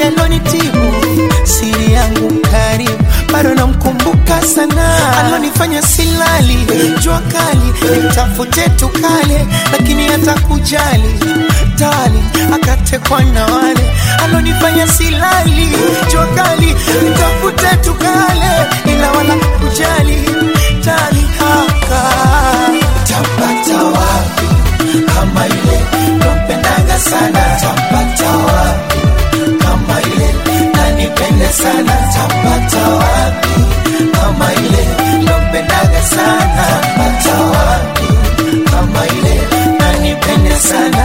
mapenzi alonitibu siri yangu karibu bado namkumbuka sana alonifanya silali jua kali nitafute tukale lakini hata kujali tali akatekwa na wale alonifanya silali jua kali nitafute tukale ila wala kujali tali haka tapata wapi kama ile nampendaga sana tapata wapi kama ile nanipende sana tapata wapi kama ile nampendaga sana tapata wapi kama ile nanipende sana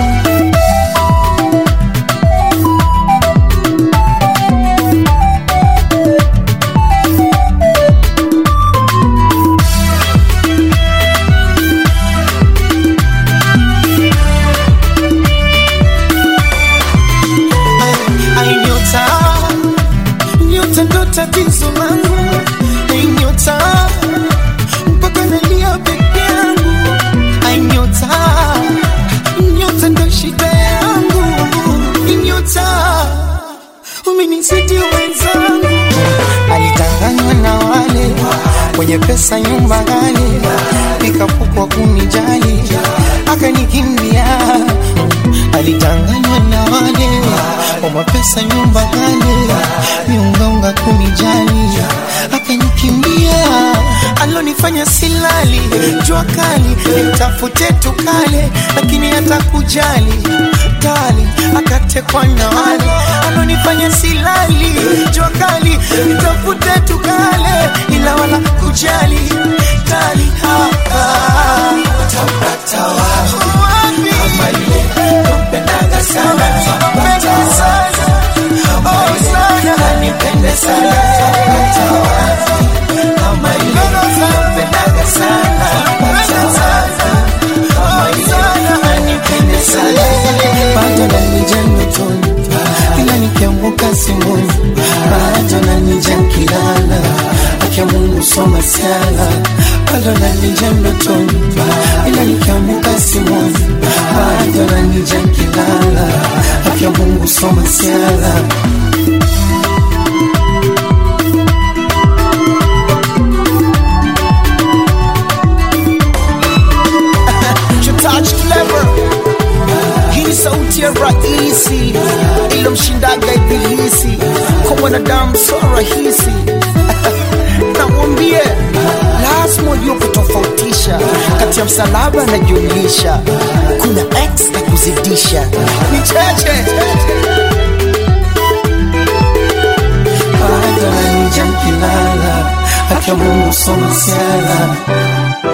Ai, nyota nyota ndo tatizo langu Ai, nyota mpaka nalia peke yangu Ai, nyota nyota ndo shida yangu Ai, nyota umenisidi wenzangu alitanganywa na wale wenye pesa nyumba ghali nikapukwa kunijali akanikimbia alitanganywa na wale wa mapesa nyumba ghali miungaunga kunijali akanikimbia alonifanya silali jua kali nitafute tukale lakini hata kujali kali akatekwa na wale alonifanya silali jua kali nitafute tukale ila wala kujali kali hapa tapata wapi kama ile nampendaga sana tapata sana kama ile nanipende sana tapata wapi kama ile nampendaga sana tapata sana kama ile nanipende sana bado nanija ndotoni ila nikiamka simoni bado nanija nkilala akia Mungu soma siala bado nanija ndotoni ila nikiamka simoni bado nanija nkilala akia Mungu soma siala Touch clever hii ni sauti ya rahisi ilomshindaga ibilisi kwa mwanadamu so rahisi namwambie lazima ujue kutofautisha kati ya msalaba na jumlisha kuna x na kuzidisha ni cheche bado nanija nkilala akia Mungu soma siala